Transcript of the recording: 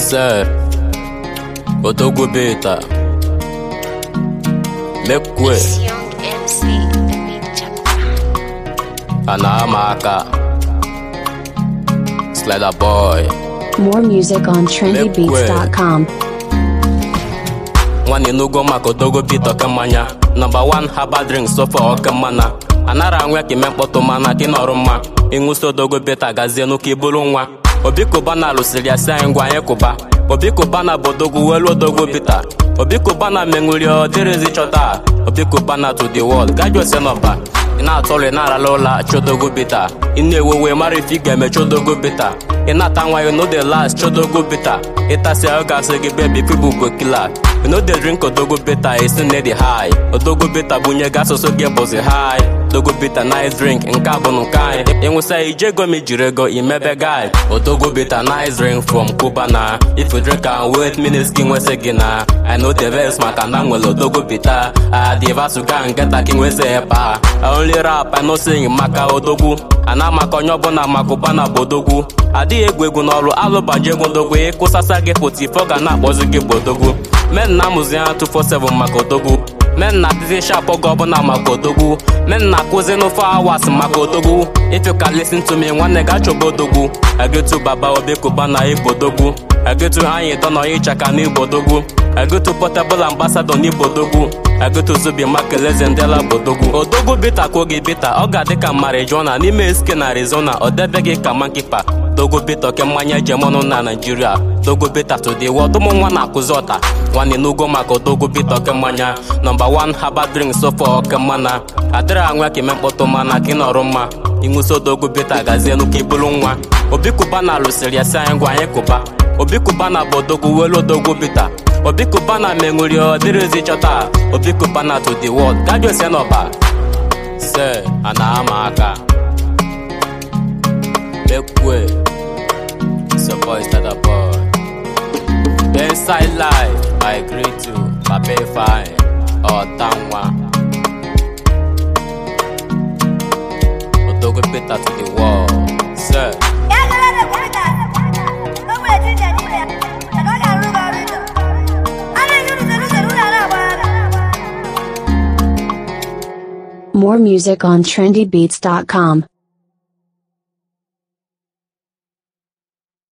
Sir, Odogo Beta, Mekwe, It's Young MC, the beat chapter. Anamaka, Slider Boy, More music on trendybeats.com. nwanne n'ugwo maka odogo bit oke mmanya nọmba 1 herbal drink sofa oke mmana anara anwe ka ime mkpọtụ mana ka ị nọrụ mma ịṅụsi odogo beta gazie n'ụka ibulu nwa obi kubana lụsịrị ya si anyị ngwa anyị kụba obi kubana bụ odogwu welu odogo bita obi kubana menwuri ọ dịrịzi chọta obi kubana to the world gaji ose nọba ị na-atọrọ ị na-arala ụla chodogo bita ị na-ewewe mara ife ị ga-eme chodogo bita ị na-ata nwa ya no dey last chodogo bita ịtasị ahụ gasị gị bebi pibu go kila you no dey drink odogo bita esi na dị high odogo bita bunye gị asụsụ gị bụzi high odogo bita nice drink nke a bụ nke anyị ịnwụsa ije ego m ijiri ego imebe guy odogo bita nice drink from cuba na if you drink am wait minutes gị nwesị gị na i know the vex maka na m nwere odogo bita adivasuga ngeta gị nwesị epa I only rap I no sing maka odogwu ana maka onye ọbụla maka ụbana bụ odogwu adịghị egwu egwu n'ọrụ alụbaji egwu odogwu ịkwụsasa gị potifo ga na-akpọzi gị bụ odogwu men na amụzi ha 247 maka odogwu men na adịzi shap oge ọbụla maka odogwu men na akụzi n'ofe awas maka odogwu if you can listen to me nwanne ga chọba odogwu agetu baba obekuba na igbo odogwu agetu anyị dọ na ịchaka na igbo odogwu agetu portable ambassador na igbo odogwu agetu zubi makeleze ndela bụ odogwu odogwu bita ka oge bita ọ ga-adị ka marijuana n'ime eske na arizona ọ debeghị ka mankipa dogo bita oke mmanya ejemonụ na naijiria dogo bita to the world ụmụ nwa na-akụzi ọta nwanne n'ugo maka odogo bita oke mmanya nọmba 1 herbal drink sofa oke mmana adịrị anwa ka ime mkpọtụ mana ka ị nọrọ mma ịṅụsi odogo bita gazie n'ụka ibulu nwa obi kubana lụsịrị ya si anyị gwa anyị kụba obi kubana bụ odogwu welu odogwu bita obi kubana menwuri ọ dịrịzi chọta obi kubana to the world gaji ose n'ọba se a na-ama aka mekwe so boy start a boy inside life i greet you papa fine ọtanwa odogwu bita to the world se More music on trendybeats.com.